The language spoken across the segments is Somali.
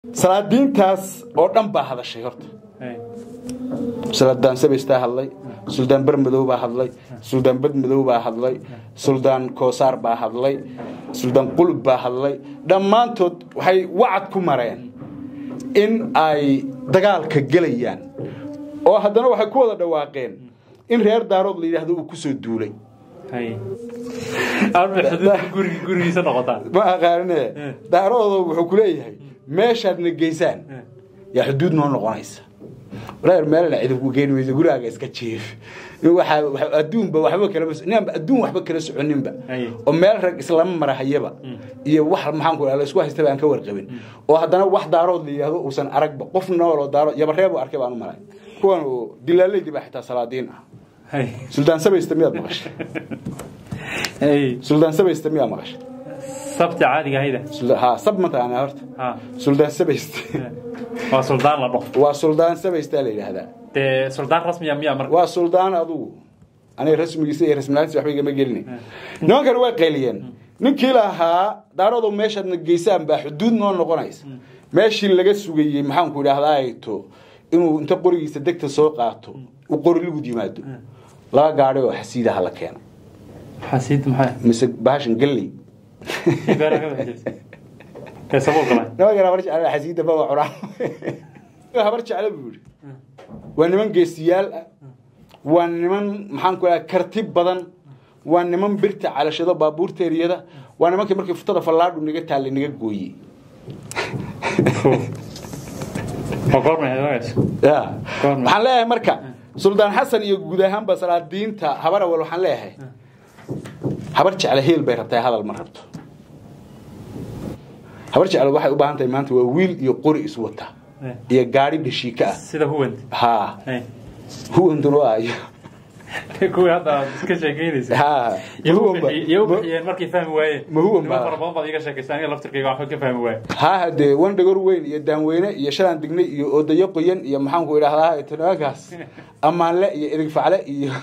salaadiintaas oo dhan baa hadashay horta suldaan sabaystaa hadlay suldaan bermadow baa hadlay suldaan badmadow baa hadlay suldaan koosaar baa hadlay suldaan qulub baa hadlay dhammaantood waxay wacad ku mareen in ay dagaalka gelayaan oo haddana waxay ku wada dhawaaqeen in reer daarood la yidhaahdo uu ku soo duulay ma aqaanine daaroodo wuxuu ku leeyahay meeshaadna geysaan yaa xuduud noo noqonaysa walaar meelna cidibku geeni mayso gurigaaga iska jiif adduunba waxba kalama ninba adduun waxba kala soconinba oo meel rag islama marahayaba iyo wax maxaan ku la isku haystaba aan ka warqabin oo haddana wax daarood la yidhaahdo uusan aragba qof nooloo daarood yabareeb arkay baan u malay kuwan oo dilaalaydi baa xitaa salaadiin ah suldaan sabaysta miyaad maqashay suldaan sabaysta miyaa maqashay sabti caadiga ahayda ha sab mataqaanaa horta suldaan sabaysta waa suldaan la dhaho waa suldaan sabaystaa la yidhaahdaa dee suldaan rasmiya miya marka waa suldaan adugu aniga rasmigiisa iyo rasmilaantiisa waxba igama gelina nimankani way qayliyeen ninkii lahaa daarodow meeshaadna geysaan baa xuduud noo noqonaysa meeshii laga sugayey maxaanku idhaahdaa ayto inuu inta qorigiisa degta soo qaato uu qori lugud yimaado laba gaadhi oo xasiidaha la keeno xasiid maxay mise bahashan galley nimankan habar jecel xasiida baba cunaa habar jecla buu yidhi waa niman geesiyaal ah waa niman maxaan ku dhaha karti badan waa niman birta calashado baabuurta eriyada waa nimankii markii futada fallaadhu naga taallay naga gooyey ya waxaan leeyahay marka suldaan xasan iyo guud ahaanba salaadiinta habar awal waxaan leeyahay habar jecla heel bay rabtaa hadal ma rabto habar jecla waxay u baahan tahay maanta waa wiil iyo qori iswata iyo gaadhi dhashiika ah sida huwant ha huwantun waa iyo kuwii hadda aad iska sheekeynaysa ha iyo u bixiyeen markay fahmi waayeen Ma huwan niman baa? fara badan baad iga sheekaysa aniga laftirkayga waxba ka fahmi waaye ha hadee wan dhagor weyn iyo daanweyne iyo shalaan dignay iyo odayo qoyan iyo maxaanku idhaahdaa tanaagaas ammaanle iyo idig facle iyo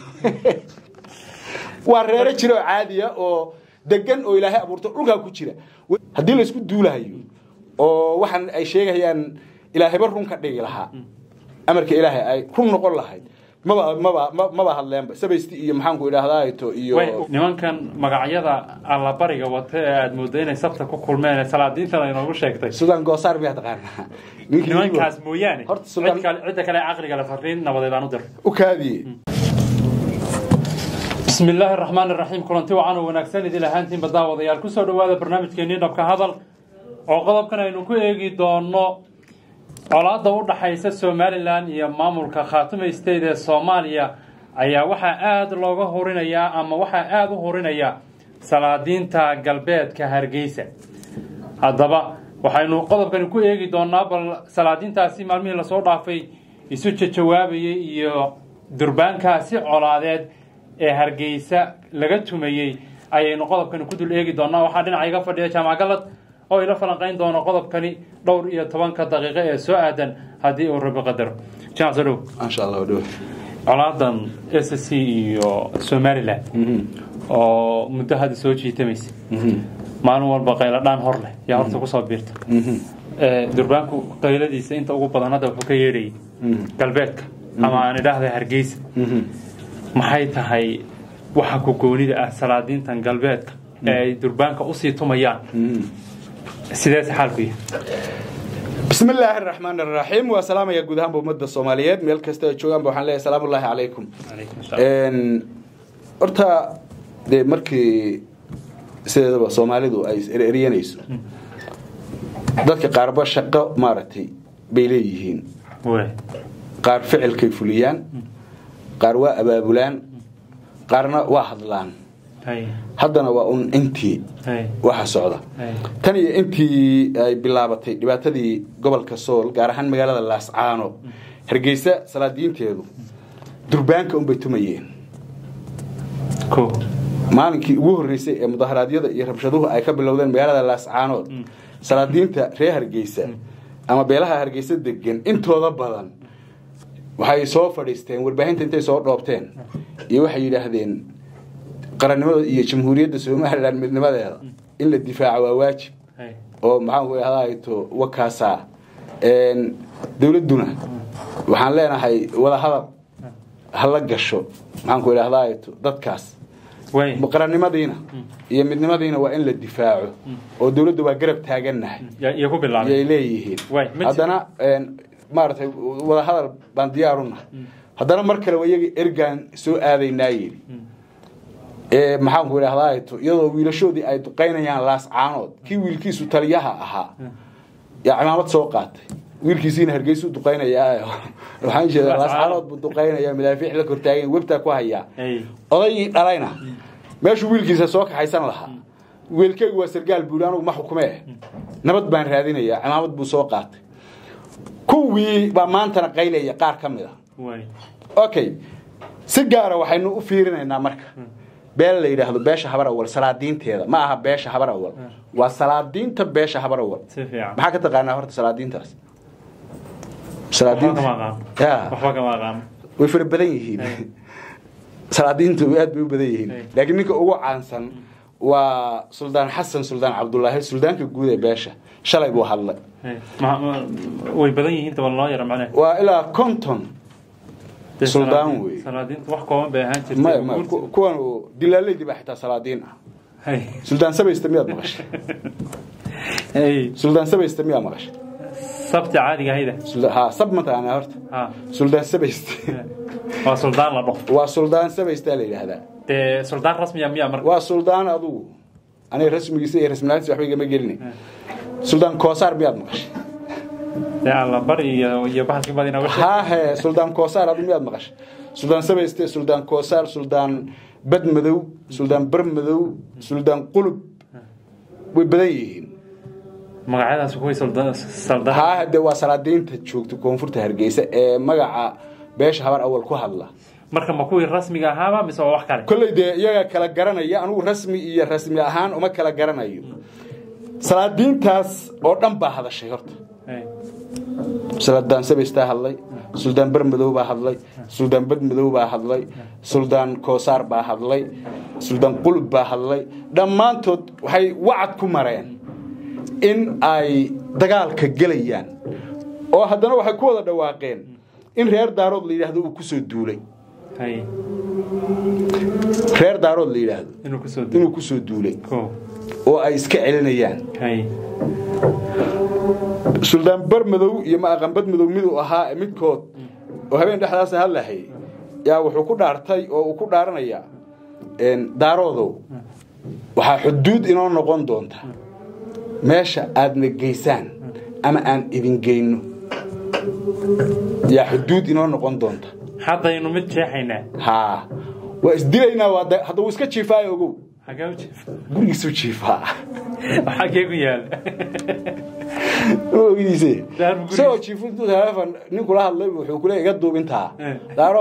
waa reero jira oo caadiya oo degan oo ilaahay abuurto dhulkaa ku jira haddii laysku duulahayo oo waxaan ay sheegayaan ilaahayba run ka dhigi lahaa amarka ilaahay ay run noqon lahayd maba maba ma- maba hadleenba sabaysti iyo maxaanku idhaahdaa to iyo way nimankan magacyada allabariga wata ee aad moodo inay sabta ku kulmeen ee salaadiintan ay noogu sheegtay sudan goosaar miyaa taqaanaa Ninkii nimankaas mooyaane Horta cid Suldaan- kale- cidda kale ee caqliga le fariin nabadeed aan u dir u kaadiye bismi illaahi araxmaan iraxiim kulanti wacan oo wanaagsan idin ahaantiin baddaawadayaal kusoo dhowaada barnaamijkeennii dhabka hadal oo qodobkan aynu ku eegi doono colaadda u dhaxaysa somalilan iyo maamulka khaatume state ee soomaaliya ayaa waxaa aada looga horinayaa ama waxaa aada u horinaya salaadiinta galbeedka hargeysa haddaba waxaynu qodobkani ku eegi doonaa bal salaadiintaasi maalmihii lasoo dhaafay isu jajawaabayay iyo durbaankaasi colaadeed ee hargeysa laga tumayey ayaynu qodobkani ku dul eegi doonaa waxaa dhinaca iga fadhiya jaamac galad oo ila falanqayn doono qodobkani dhowr iyo tobanka daqiiqo ee soo aadan haddii uu rabi qadaro jamac soo dhow maasha allah dhow colaadan s c iyo somalilan oo muddo hadda soo jiitamaysa maalin walba qayladhaan hor leh yaa horta kusoo biirta Ee, durbaanku qayladiisa inta ugu badan hadda wuxuu ka yeedhayay galbeedka ama aan idhaahda hargeysa maxay tahay waxa ku goonida ah salaadiintan galbeedka ee ay durbaanka usii tumayaan sideese xaalku yahay bismi illaahi araxmaan araxiim waa salaamaya guud ahaanba ummadda soomaaliyeed meel kasta ay joogaanba waxaan leeyahay salaamu ullaahi calaykum Een, horta dee markii sideedaba soomaalidu ay is eryanayso dadka qaarba shaqo maaragtay bay leeyihiin Waay. qaar ficilkay fuliyaan qaar waa abaabulaan qaarna waa hadlaan Hay, haddana waa un intii hay, waxa socda hay. tan iyo intii ay bilaabatay dhibaatadii gobolka sool gaar ahaan magaalada laascaano hargeysa salaadiinteedu durbaanka unbay tumayeen Ko. maalinkii ugu horreysay ee mudaharaadyada iyo rabshaduhu ay ka bilowdeen magaalada laascaanood salaadiinta reer hargeysa ama beelaha hargeysa degan intooda badan waxay soo fadhiisteen warbaahinta intay soo dhoobteen iyo waxay yidhaahdeen qarannimada iyo jamhuuriyadda somalilan midnimadeeda in la difaaco waa waajib Hay. oo maxaanku idhahdaa to wakaasaa dowladduna waxaan leenahay wadahadal hala gasho maxaan ku idhahdaa dadkaas qarannimadiina iyo midnimadiina waa in la difaaco oo dowladda waa garab taagannahay yay leeyihiin haddana maaragtay wadahadal baan diyaarunah haddana mar kale iyaga ergaan soo aadaynaa yidhi maxaanku idhahdaa iyadoo wiilashoodii ay duqaynayaan laascaanood kii wiilkiisu taliyaha ahaa yaa cimaamad soo qaatay wiilkiisiina hargeysu duqaynayaa waxaan jeeda laascaanood buu duqaynaya madaafiic la kortaagan webtaa ku hayaa odaygii dhalayna meeshuu wiilkiisa soo kaxaysan lahaa wiilkaygu waa sargaal buuri anugu ma xukumee nabad baan raadinayaa cimaamad buu soo qaatay kuwii baa maantana qaylaya qaar ka mid a okay si gaara waxaynu u fiirinaynaa marka beel la yidhaahdo beesha habar awal salaadiinteeda ma aha beesha habar awal waa salaadiinta beesha habar awal maxaa ka taqaanaa horta salaadiintaas way fara badan yihiin salaadiintu aad bay u badan yihiin laakiin ninka ugu caansan waa suldaan xasan suldaan cabdulaahi suldaanka guud ee beesha shalay buu hadlay way badan yihiin loo yara macnaha waa ilaa konton suldaan wey salaadiintu wax kooban bay ahaan jirtay maya maya kuwan dilaalaydii baa xitaa salaadiin ah suldaan sabaysta miyaad maqashay suldaan sabaysta miyaad maqashay sabti caadiga ahayda ha sab ma taqaanaa horta suldaan sabaysta waa suldaan la dhofo waa suldaan sabaystaa la yidhaahdaa dee suldaan rasmiya miya marka waa suldaan adugu aniga rasmigiisa iyo rasmilaantiisa waxba igama gelina suldaan koosaar miyaad maqashay dee alla bari iyo iyo bahalkii baad inooga sheeg haahe suldaan koosaar adu miyaad maqashay suldaan sabayste suldaan koosaar suldaan bad madow suldaan bar madow suldaan qulub way badan yihiin magacyadaas kuway saldaan haahe dee waa salaadiinta joogta koonfurta hargeysa ee magaca beesha habar awal ku hadla marka ma kuwii rasmiga ahaaba mise waa wax kale kolley dee iyaga kala garanaya anugu rasmi iyo rasmi ahaan uma kala garanayo salaadiintaas oo dhan baa hadashay horta suldaan sabaystaa hadlay suldaan bar madow baa hadlay suldaan bad madow baa hadlay suldaan koosaar baa hadlay suldaan qulub baa hadlay dhammaantood waxay wacad ku mareen in ay dagaalka gelayaan oo haddana waxay ku wada dhawaaqeen in reer daarood la yidhaahdo uu kusoo duulay reer daarood la yidhaahdo inuu kusoo duulay oo ay iska celinayaan suldaan bar madow iyo maaqanbad madow miduu ahaa midkood oo habeen dhexdaasna hadlahay yaa wuxuu ku dhaartay oo uu ku dhaaranayaa daaroodow waxaa xuduud inoo noqon doonta meesha aadna geysaan ama aan idin geyno yaa xuduud inoo noqon doonta haddaynu mid jeexaynaa haa waa isdilaynaa hadda wuu iska jiifaayo ogow xagee u jiifa gurigiisuu jiifaa xagee ku yaala ogidiise isagoo jiifu intuu teleefon nin kula hadlay wuxuu kule iga duubintaa daaro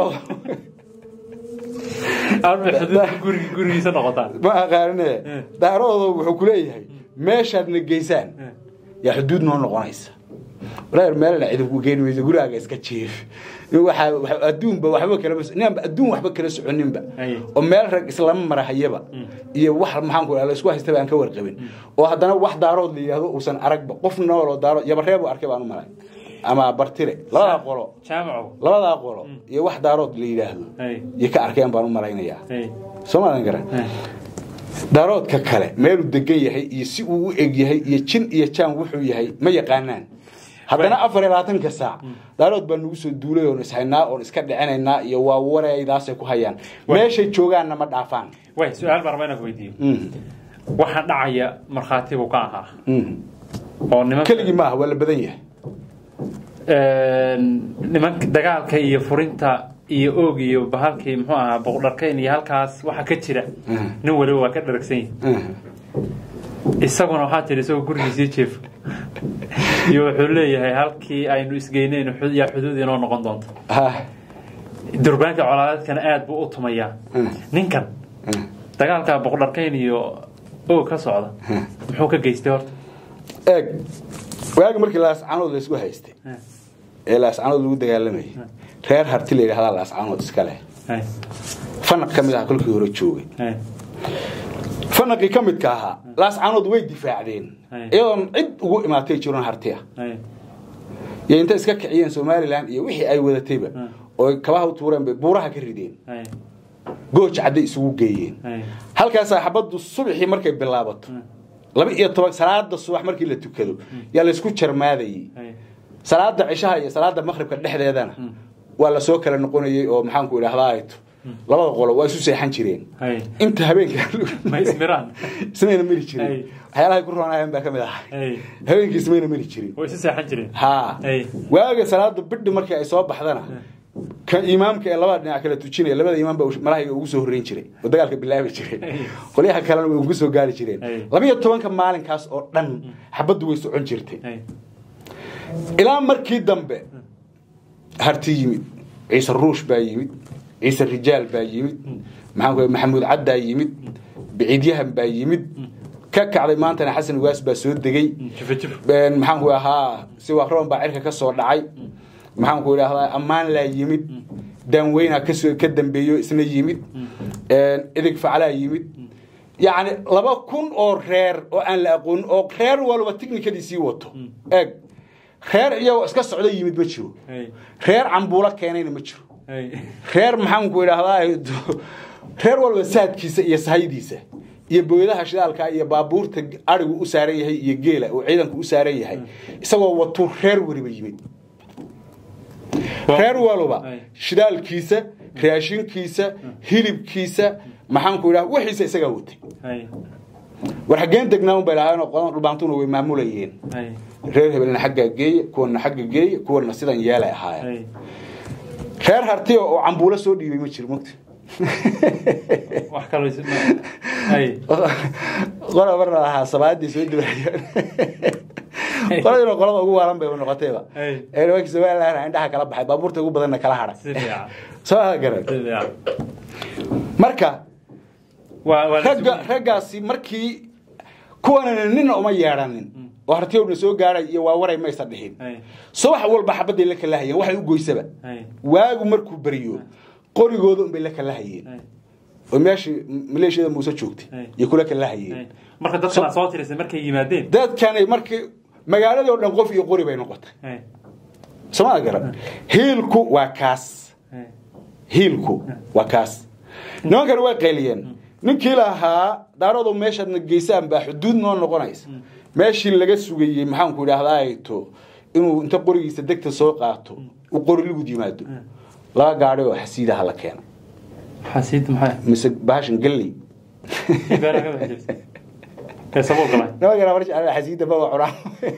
gurigi gurigiisa noqotaa ma aqaanine daaroodo wuxuu kuleeyahay meeshaadna geysaan yaa xuduud noo noqonaysa walaal meelna cidinku geeni mayso gurigaaga iska jiif waxaa adduunba waxba kala ninba adduun waxba kala soconinba oo meel rag islama marahayaba iyo wax maxaan ku la isku haystaba aan ka warqabin oo haddana wax daarood la yidhaahdo uusan aragba qof nool oo daarood yabareeb uu arkay baan u malay ama bartire labadaa qolo labadaa qolo iyo wax daarood la yidhaahdo iyo ka arkeen baan u malaynayaa soo maadan garan daaroodka kale meeluu degan yahay iyo si uu u eg yahay iyo jin iyo jaan wuxuu yahay ma yaqaanaan haddana afar iyo labaatanka saac daarood baa nagu soo duulay oon ishaynaa oon iska dhicinaynaa iyo waa wareeydaasay ku hayaan meeshay joogaanna ma dhaafaan way su-aal baan rabaa inaan ku weydiiyo waxaan dhacaya markhaati buu ka ahaa oo niman keligii maaha waa la badan yahay nimanka dagaalka iyo furinta iyo oog iyo bahalkii muxuu ahaa boqdharkayn iyo halkaas waxa ka jira nin waliba waa ka dharagsan yahay isaguna waxaa tiri isagoo gurigiisii jeefo iyo wuxuu leeyahay halkii aynu isgeyneyn yaa xuduud inoo noqon doonto durbaanka colaadeedkana aad buu u tumayaa ninkan dagaalka boqdharkayn iyo oog ka socda muxuu ka geystay horta eeg waagi markii laascanood laysku haystay ee laascanood lagu dagaalamayay reer harti la yidhahdaa laascanood iska leh fanaq ka mid aha kolkii hore joogay fanaqii ka midka ahaa laascanood way difaacdeen iyadoon cid ugu imaatay jiroon harti ah iyo inta iska kiciyeen somalilan iyo wixii ay wadatayba oo kabaha u tuureen bay buuraha ka rideen Hay. gooj cadday isugu geeyeen Hay. halkaasaa xabaddu subaxii markay bilaabato laba iyo toban salaada subax markii la tukado yaa laysku jarmaadayey Hay. salaada cishaha iyo salaada maqribka dhexdeedana waa lasoo kala noqonayey oo maxaanku idhahdaa ayto labada qolo waa isu seexan jireen Hay. inta habeenka ma ismiraan ismayna mari jirin Ay. waxyaalahay ku roonayeen baa ka mid ahay Hay. habeenkii ismayna mari jirin way isu seexan jireen haa Ay. waaga salaada bidhi markii ay soo baxdana ka imaamka ee labada dhinac kala tujinaya labada imaam baa malahayga ugu soo horreyn jiray oo dagaalka bilaabi jiray Ay. qolyaha kalena way ugu soo gaari jireen Ay. laba iyo tobanka maalinkaas oo dhan xabaddu way socon jirtay Hay. ilaa markii dambe harti yimid ciise ruush baa yimid ciise rijaal baa yimid maxaan ku maxamuud caddaa yimid biciidyahan baa yimid ka kacday maantana xasan ugaas baa soo degey jifo jifo Een, maxaan ku ahaa siwaroon baa cirka ka soo dhacay maxaan ku idhahdaa ammaan laa yimid daanweynaa kasoo ka dambeeyo isna yimid Een, idig faclaa yimid yacni laba kun oo reer oo aan la aqoonin oo reer walba tiknikadii sii wato eeg reer iyagoo iska socda yimid ma jiro Hay. reer cambuulo keenayna ma jiro Hay. reer maxaan ku idhahdaa reer walba saadkiisa iyo sahaydiisa iyo booyadaha shidaalka iyo baabuurta arigu u saaran yahay iyo geela oo ciidanku u saaran yahay isagoo watuu reer weliba yimid reer walba Ay. shidaalkiisa raashinkiisa hilibkiisa maxaan ku idhaha wixiisa isagaa watay Hay. war xaggeen degnaa un bay lahaayeen qodan dhulbaantuna way maamulayeen Hay. reer hebelna xaggaa geeya kuwana xagga geeya kuwana sidan yeelay ahaayeen Hay. reer hartiya oo cambuulo soo dhiibay ma jiro mogta wax kaloo is- ma- Hay. qora marna lahaa sabaadii soo dibayaan qoladina qolada ugu waalan bay noqotayba Ay. ee nimankii somaliland indhaha kala baxay baabuurta ugu badanna kala hadhay si fiican soo ha garan si fiican marka waa waa la ragga isugu- raggaasi markii kuwanana nina uma yeedhanin oo hartiyowna soo gaaray iyo waa waray maysa dhihin Hay. subax walba xabaday la kala hayeen waxay u goysaba Hay. waagu markuu beriyo qorigooda unbay la kala hayeen Hay. oo meeshii maleeshiyada muuse joogtay Ay. iyo kula kala Hay. hayeen marka dadkan aad soo tirisay markay yimaadeen dadkani markii magaaladii oo dhan qof iyo qori bay noqotay Hay. somaa garan hiilku waa kaas Hay. hiilku waa kaas nimankani way qayliyeen ninkii lahaa daarodow meeshaadna geysaan baa xuduud noo noqonaysa meeshii laga sugayey maxaanku idhahdaato inuu inta qorigiisa degta soo qaato uu qoriligud yimaado laba gaadhi oo xasiidaha la keena xasiid maxay mise bahashan galley beera ka baxaysa kay sabab galay nimankana mar jecel xasiida baba cunaa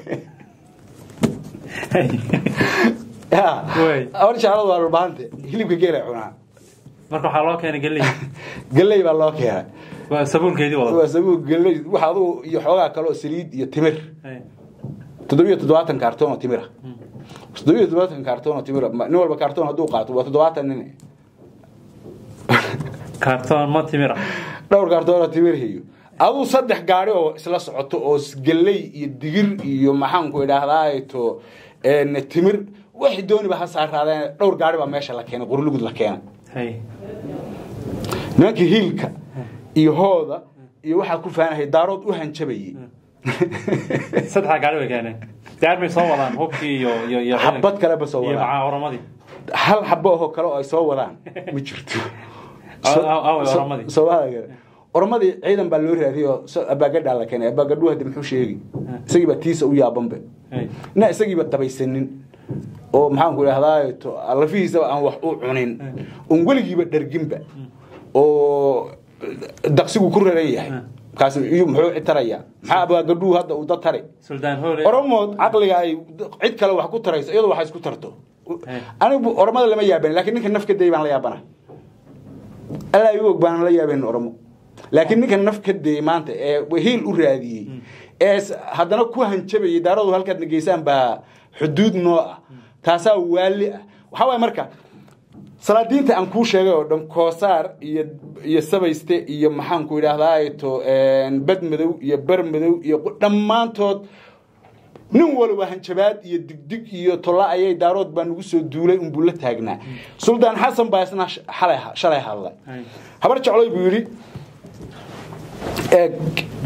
Ya, Wey. mar jecladu waa dhulbaante hilibka geelay cunaa marka waxaa loo keenay galley galley baa loo keenay waa sabuulkeedii wada waa sabuul galley waxa adugu iyo xoogaa kale oo saliid iyo timir Hay. toddobiyo toddobaatan kaartoon oo timira toddobiyo toddobaatan kaartoon oo timira ma- nin walba kaartoon hadduu qaato waa toddobaatan nin kaartoon ma timira dhowr kaartoon oo timir hiyo aduu saddex gaari oo isla socoto oo s- galley iyo digir iyo maxaanku idhaahdaato timir waxay dooniba ha saaraadeen dhowr gaari baa meesha la keenay qurlugud la keenay Hay. nimankii hiilka iyo hooda iyo waxaa ku faanahay daarood u hanjabayey saddex gaari way keeneen diyaar bay soo wadaan hubkii iyo iyo iyo xabad kaleba soo iyo wadaan macaa oramadii hal xabo oo kale oo ay soo wadaan ma jirto Aw- aw- aw, oramadii. Soomaaliga. oramadii ciidan baa loo raadiyey oo so- abaagadhaa la keenay abaagadhu hadda muxuu sheegi isagiiba tiisa u yaabanbe Hay. ina isagiiba qabaysanin oo maxaanku idhahdaa to lafihiisaba aan wax u cunin oon weligiiba dharginba oo daqsigu ku raran yahay kaas iyo muxuu citaraya maxaa abaagadhuhu hadda uu dad tari suldaan hoole oromood caqliga ay cid kale wax ku tarayso iyadoo wax isku tarto Hey. anigu oromada lama yaaban laakiin ninka naf ka day baan la yaabana allaa igu og baan la yaaban oromo laakiin ninka naf ka day maanta ee hiil u raadiyey ee s- haddana ku hanjabayay daaradu halkaadna geysaan baa xuduud noo ah taasaa waali ah waxaa waaya marka salaadiinta aan kuu sheegay oo dhan koosaar iyo iyo sabayste iyo maxaanku idhaahdaa to bad madow iyo bar madow iyo qu- dhammaantood nin waliba hanjabaad iyo digdig iyo tolla ayay daarood baa nagu soo duulay unbuu la taagnaa suldaan xasan baa isna sh- xalay shalay hadlay Ay. habar jecloy buu yidhi eeg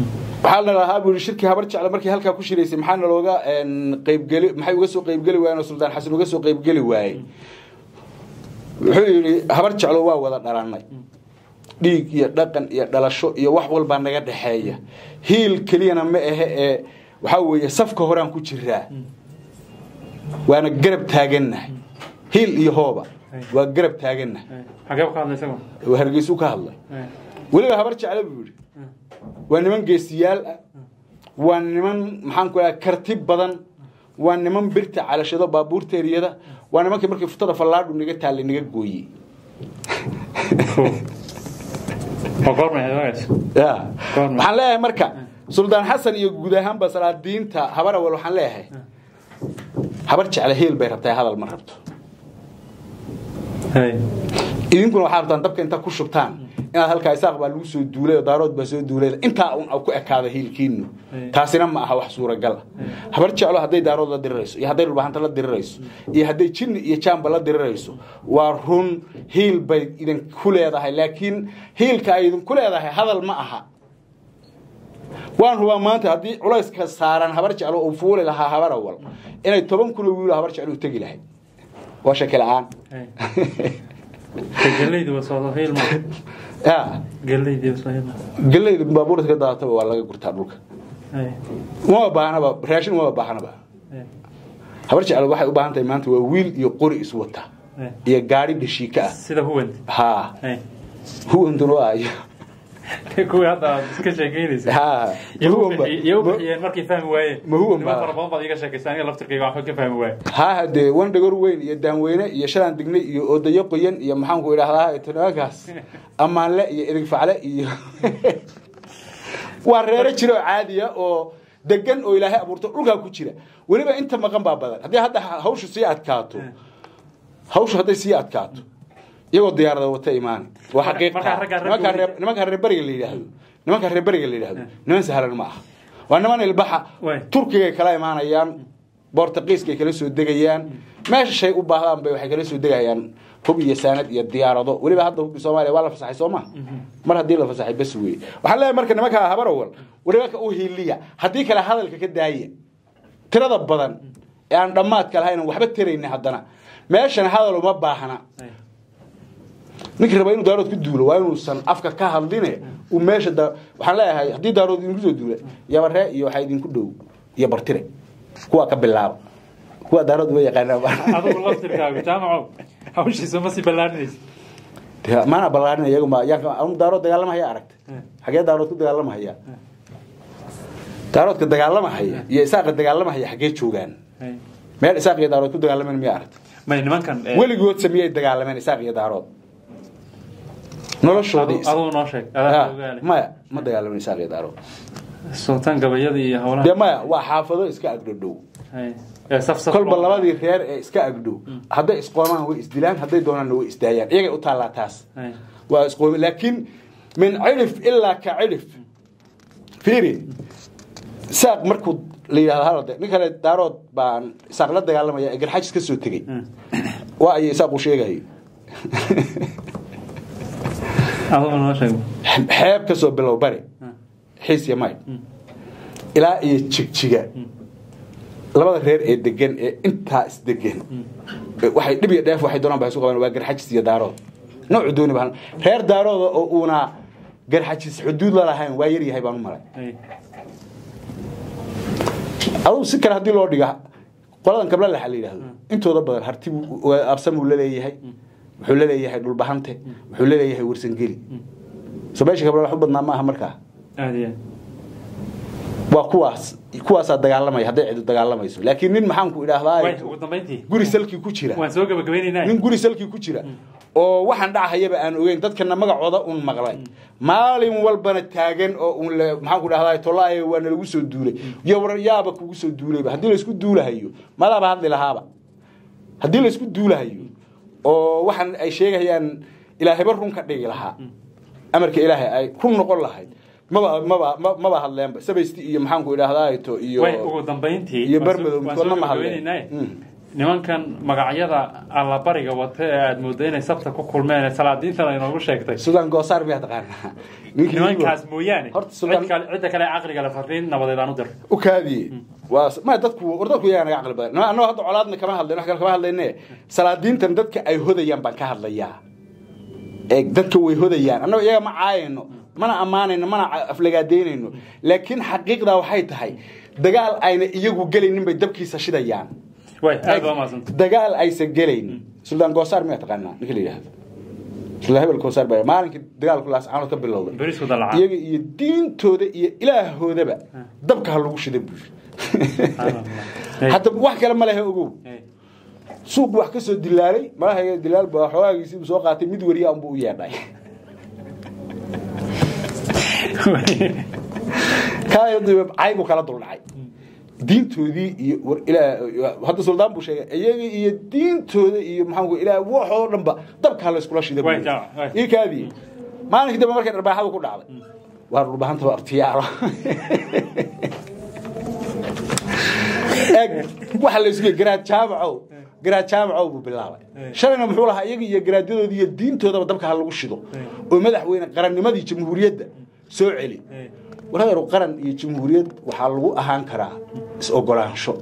waxaa la lahaa buu yidhi shirkii habar jecla markii halkaa ku shiraysay maxaa nalooga qaybgeli maxay uga soo qaybgeli waayeen oo suldaan xasan uga soo qaybgeli waayey wuxuu yidhi habar jeclo waa wada dhalannay dhiig iyo dhaqan iyo dhalasho iyo wax walbaa naga dhexeeya hiil keliyana ma ahe ee waxaa weeye safka horaan ku jiraa waana garab taagannahay hiil iyo hooba waa garab taagannahay xagee ka hadlay isagu waa hargeysuu ka hadlay weliba habar jeclo buu yidhi waa niman geesiyaal ah waa niman maxaan ku dhaha karti badan waa niman birta calashado baabuurta eriyada waa nimankii markii futada fallaadhu naga taallay naga gooyey waa goormay hadaagaas ya Goorma? waxaan leeyahay marka suldaan xasan iyo guud ahaanba salaadiinta habar awal waxaan leeyahay habar jecla heel bay rabtaa hadal ma rabto hay idinkuna waxaa rabtaan dabka intaa ku shubtaan inaad halkaa isaaq baa lagu soo duulay oo daarood baa soo duulay intaa un ku ekaada hiilkiinu Ay. taasina ma aha wax suuragal ah habar jeclo hadday daarood la dirirayso iyo hadday dhulbahanta la dirirayso iyo hadday jinni iyo jaamba la dirirayso waa run hiil bay idinku leedahay laakiin hiilka ay idinku leedahay hadal ma aha waan hubaa maanta haddii culayska saaran habar jeclo uu fuuli lahaa habar awal inay toban kun oo wiilo habar jeclo u tegi lahayd waa shaki la-aan hay galleydi waa soo hilma ya galleydi waa soo hilma gelayda baabuurta ka daadataba waa laga gurtaa dhulka hay uma baahnaba raashin uma baahnaba hay habar jecel waxay u baahan tahay maanta waa wiil iyo qori isu wata hay iyo gaari dhashiika ah sida huwant haa hay huwanduna waa ayo kuwii hadda aad iska sheekeynaysa haa iyo u huwan ba- bixi- iyo u bixiyeen markay fahmi waayeen Ma huwan niman baa- fara badan baad iga sheekaysa aniga laftirkayga waxba ka fahmi waaye haa hadee wan dhagor weyn iyo daanweyne iyo shalaan dignay iyo odayo qoyan iyo maxaanku idhahdaa tanaagaas ammaanle iyo idigfacle iyo waa reero jira oo caadiya oo degan oo ilaahay abuurto dhulkaa ku jira weliba inta maqan baa badan haddii hadda hawshu sii adkaato hawshu hadday sii adkaato iyagoo diyaarada wata imaani waa Marka- xaqiiq markaa raggaa nimanka raggoodii- reer nimanka reer beriga la yidhaahdo nimanka reer beriga la yidhaahdo niman sahlan ma aha waa niman ilbaxa Waay. turkigay kala imaanayaan bortuqiiskay kala soo degayaan meesha shay u baahdaan bay waxay kala soo degayaan hub iyo saanad iyo diyaarado weliba hadda hubki soomaaliya waa la fasaxay soo ma mar haddii la fasaxay bas weeye waxaan leeyahay marka nimanka habarawal weliba u hiiliya haddii kale hadalka ka daaya tirada badan ee aan dhammaadka lahayn aan waxba taraynin haddana meeshan hadal uma baahna hay ninkii raba inuu daarood ku duulo waa inuusan afka ka hadline uu meesha da waxaan leeyahay haddii daarood idinku soo duula yabaree iyo waxaa idinku dhow iyo bartire kuwa ka bilaaba kuwa daarood uma yaqaanaa adigu laftirkaagu jaamacow hawshiisa ma sii ballaarinaysa Dee, maana ballaarin iyagu ma yaan anu daarood dagaalamahaya aragta xagee daarood ku dagaalamahaya daaroodka dagaalamahaya iyo isaaqa dagaalamahaya xagee joogaan hay meel isaaq iyo daarood ku dagaalameen miyaa aragta may nimankan eh, weligood samiyey dagaalameen isaaq iyo daarood noloshoodii adu- adigu noo sheeg adaa Ah, ogaale maya ma dagaalamin isaaq iyo daarood sultaan gabayada iyo howlaha dee maya waa xaafado iska agdhodhow hay ee saf saf kolba loo- labadii reer ee iska agdhow hadday isqoomaan way isdilaan hadday doonaanna way isdaayaan iyagay u taallaa taas hay waa isqoomi laakiin min cilif ilaa ka cilif fiiri saaq markuu la yidhahdo halade nin kale daarood baan isaaq la dagaalamaya ee garxajis ka soo tegey Hmm. waa ayay isaaq u sheegayo adigu noo sheeg xeeb ka soo bilow bari xiis iyo maydh ilaa iyo jigjiga labada reer ee degan ee intaa isdegan waxay dhib iyo dheef waxay doonaan ba isu qabaan waa garxajis iyo daarood noocu dooni baan reer daarooda oo uuna garxajis xuduud la lahayn waa yar yahay baan u malay hay adugu si kale haddii loo dhiga qoladan kabla laxa la yidhaahdo intooda badan harti absan buu laleeyahay wuxuu laleeyahay dhulbahante wuxuu laleeyahay warsangeli so meesha kabla wax u badnaa ma aha markaa aad iyo aad waa kuwaas kuwaasaa dagaalamaya hadday cidu dagaalamayso laakiin nin maxaan ku way idhaahdaa ugu dambayntii guri salkii ku jira waan soo gabagabaynaynaa nin guri salkii ku jira oo waxaan dhacahayaba aan ogeyn dadkana magacooda un maqlay maalin walbana taagan oo un le maxaan ku dhahdaa tolaaye waa nalagu soo duulay iyo war yaaba kugu soo duulayba haddii laysku duulahayo madaaba hadli lahaaba haddii laysku duulahayo oo waxaan ay sheegayaan ilaahayba run ka dhigi lahaa amarka ilaahay ay run noqon lahayd maba maba ma- maba hadleenba sabaysti iyo maxaan ku idhahdaa to iyo way ugu dambayntii iyo waan soo- barmadow waan midkoodna soo ma hadleen gabagabaynaynaa Mm. nimankan magacyada allabariga wata ee aada moodo inay sabta ku kulmeen ee salaadiintan ay noogu sheegtay sudan goosaar miyaa taqaanaa ninkii nimankaas mooyaane Horta Suldaan- cid kale- cidda kale caqliga le fariin nabadeed aan u dir u kaadiye waa ma dadku war dadku iyaga naga caqli badan annagoo hadda colaadna kama hadlayno wax kale kama hadlayne salaadiintan dadka ay hodayaan baan ka hadlayaa ee dadka way hodayaan annagoo iyaga ma caayayno mana ammaanayno mana ca- aflagaadeynayno laakiin xaqiiqdaa waxay tahay dagaal ayna iyagu gelaynin bay dabkiisa shidayaan way aad waa mahadsanta dagaal aysan gelaynin suldaan goosaar miyaa taqaanaa ninka la yidhaahdo suldaan hebel goosaar baa maalinkai dagaalku laascaanood ka bilowday berisku dalaca iyaga iyo diintooda iyo ilaahoodaba dabka ha lagu shida buu hadda wax kale ma lehe ogow suuq wax ka soo dilaalay malaha dilaal baa xogaagiisii buu soo qaatay mid wariya unbuu u yeedhay kaayadiiba caybu kala duldhacay diintoodii iyo war ilaa hadda suldaan buu sheegay iyaga iyo diintooda iyo maxaan ku ilaa waxoo dhanba dabka la iskula shida Way, jaa, way. ii kaadii maalinkii dambe markay dharbaaxadu ku dhacday waa dhulbahantaba artiyaaro eg waxa la isugu garaad jaamacow garaad jaamacow buu bilaabay shalayna muxuu lahaa iyaga iyo garaadyadoodii iyo diintoodaba dabka ha lagu shido oo madaxweyne qarannimadii jamhuuriyadda soo celi waladeer qaran iyo jamhuuriyad waxaa lagu ahaan karaa is-ogolaansho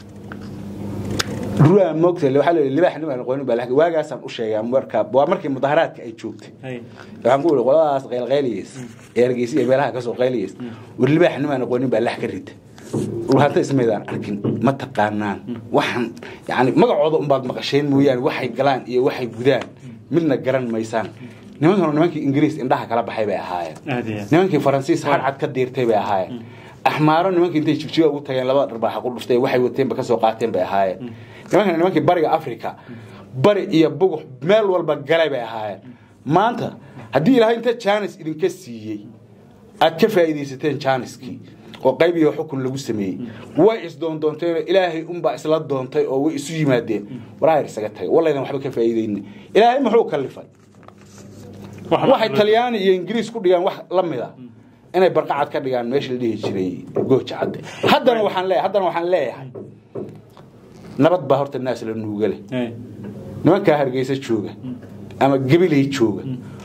ruraa moogta waxaa la yidhi libaax nin aan aqoonin baa la waagaasaan u sheegay marka waa markii mudaharaadka ay joogtay waxaan ku yidhi qoladaas qaylqayliyeys ee hargeysa iyo meelaha kasoo qayliyeys war libaax nin aan aqoonin baa lax ka rita dhulhanta ismaydaan arkin ma taqaanaan waxaan yani magacooda unbaad maqasheen mooyaane waxay galaan iyo waxay gudaan midna garan maysaan nimankanu nimankii ingiriis indhaha kala baxay bay ahaayeen aad iyo aad. nimankii faransiis harcad ka diirtay bay ahaayeen axmaaro nimankii intay jigjiga ugu tageen labada dharbaaxa ku dhuftay waxay wateenba kasoo qaateen bay ahaayeen nimankana nimankii bariga africa bari iyo bugux meel walba galay bay ahaayeen maanta haddii ilaahay inta jaanis idinka siiyey aad ka faa'iidaysateen jaaniskii oo qayb iyo xukun lagu sameeyey way isdoondoonteenoo ilaahay unbaa isla doontay oo way isu yimaadeen waraayar isaga tagay wallaydan waxba ka faa'iidaynin ilaahay muxuu kalifay waxay talyaani iyo ingiriis ku dhigaan wax la mid a inay barqacad ka dhigaan meesha la dhihi jiray gooja cadde haddana waxaan leeyahay haddana waxaan leeyahay nabad baa horta naas la nuugale nimankaa hargeysa jooga ama gabilay jooga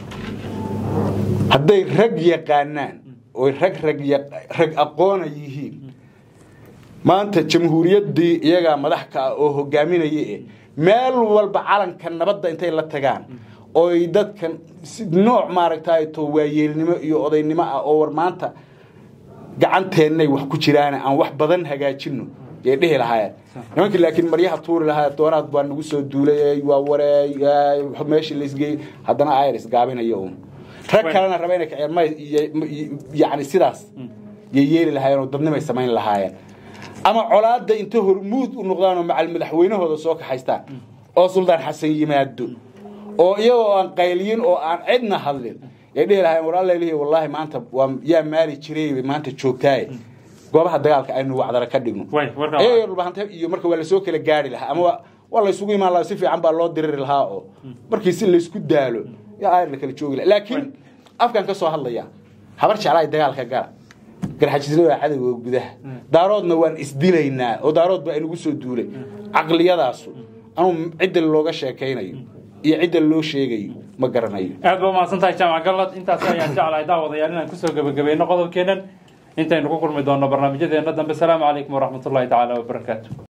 hadday rag yaqaanaan oy rag rag ya- rag aqoona yihiin maanta jamhuuriyaddii iyagaa madax ka ah oo hogaaminaya eh meel walba calanka nabadda intay la tagaan oy dadkan si nooc maaragtay to waayeelnimo iyo odaynimo ah oo war maanta gacanteennay wax ku jiraan aan wax badan hagaajino yay dhihi lahaayeen nimankii laakiin maryaha tuuri lahaa doonaad baa nagu soo duulay waa wareey meeshii laisgeey haddana ayr isgaabinayo un rag kalena raba inay kaciyaan may yani sidaas yay yeeli lahaayeen oo dadnimay samayn lahaayeen ama colaadda inta hormuud u noqdaan oo macal madaxweynahooda soo kaxaystaan oo suldaan xasan yimaado oo iyagoo aan qayliyin oo aan cidna hadlin yay dhihi lahaayeen war alla lihi wallaahi maanta waa yaa maali jiray maanta joogtaaye goobaha dagaalka aynu wacdara ka dhigno Way, warka- ayaga dhulbahanta iyo marka waa lasoo kala gaari lahaa ama waa- waa laysugu imaan lahaa si fiican baa loo diriri lahaa oo markii si laysku daalo yaa ayr la kala joogi lahaa laakiin afkan ka soo hadlaya habar jeclaay dagaalka gala garxajisna waa cadowga gudaha daaroodna waan isdilaynaa oo daarood baa inagu soo duulay caqliyadaasu anuu cidda looga sheekaynayo iyo cidda loo sheegayo ma garanayo aad ba umahadsan tahay jaamac gallad intaas ayaan jeclahay daawadayaal inaan kusoo gebagabayno qodobkeennan intaynu ku kulmi doonno barnaamijyadeena dambe asalaamu calaykum waraxmatullahi tacaala wabarakaatu